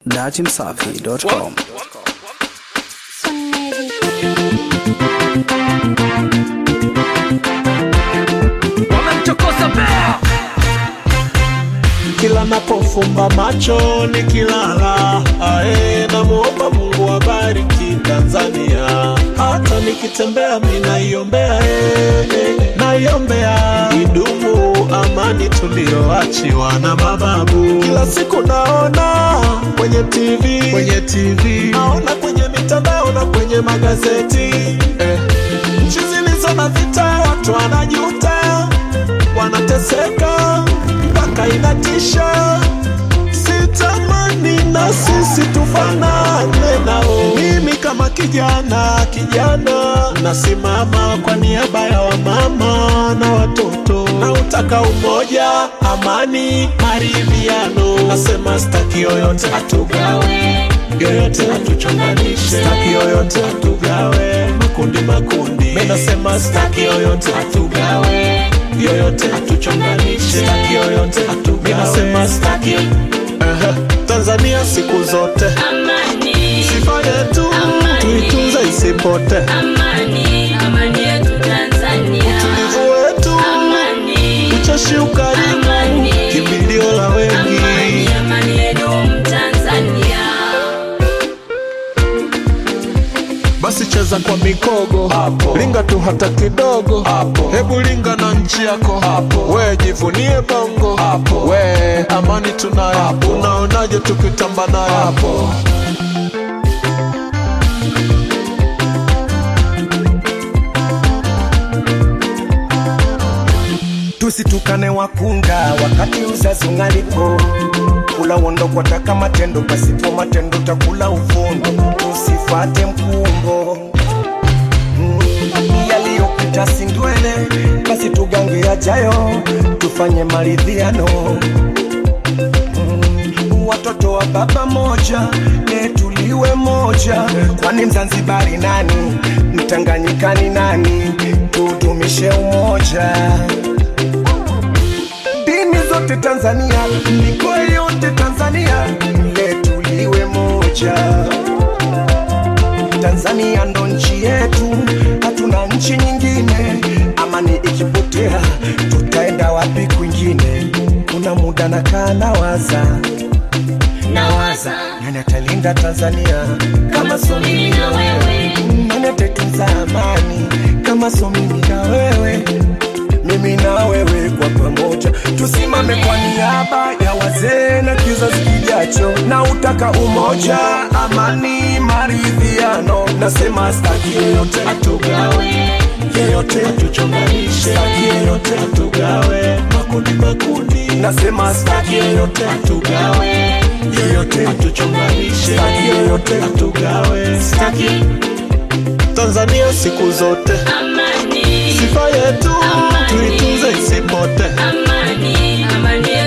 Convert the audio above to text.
datimsafi.com. wamemchokoza bea kila napofumba macho nikilala, ae, namuomba Mungu abariki Tanzania. Hata nikitembea mi naiombea, eh, eh, naiombea idumu amani tulioachiwa na mababu. Kila siku naona kwenye TV, kwenye TV naona kwenye mitandao na kwenye magazeti eh, nchi zilizo na vita watu wanajuta wanateseka mpaka inatisha. Sitamani na sisi tufanane nao. Mimi kama kijana kijana, nasimama kwa niaba ya wamama na watoto, na utaka umoja, amani, maridhiano. Nasema staki yoyote atugawe, yoyote atuchonganishe, staki yoyote atugawe, makundi makundi. Mimi nasema staki yoyote atugawe yoyote atuchonganishe, staki yoyote atugawe. Mimi nasema staki Ehe, Tanzania siku zote Amani, sifa yetu Amani. tuitunze isipote, amani, amani yetu Tanzania. utulivu wetu, Amani, ucheshi, ukarimu, Amani. kimbilio la wengi. amani, amani yetu Tanzania. Basi cheza kwa mikogo hapo, linga tu hata kidogo hapo, hebu linga na nchi yako hapo, we jivunie bongo hapo, we amani tunayo hapo, unaonaje tukitamba nayo hapo? tusitukane wakunga wakati uzazi ungalipo kula uondo kwataka matendo pasipo matendo takula uvundo tusifate mkumbo Mm, yaliyopita sindwele basi tugange yajayo tufanye maridhiano Mm, watoto wa baba moja netuliwe moja kwani mzanzibari nani mtanganyikani nani tudumishe umoja dini zote Tanzania, mikoa yote Tanzania, letu liwe moja. Tanzania ndo nchi yetu, hatuna nchi nyingine. Amani ikipotea, tutaenda wapi kwingine? Kuna muda nakaa nawaza, Nawaza nani atalinda Tanzania kama so mimi na wewe, nani ataitunza amani kama so mimi na wewe mimi na wewe kwa pamoja tusimame kwa niaba ya wazee na kizazi kijacho na utaka umoja amani maridhiano nasema staki yeyote Atugawe yeyote atuchonganishe, staki yeyote atugawe, makundi makundi. nasema staki yeyote atugawe yeyote atuchonganishe, staki yeyote atugawe. staki Tanzania siku zote amani, sifa yetu Amani. tuitunze isipote, amani, amani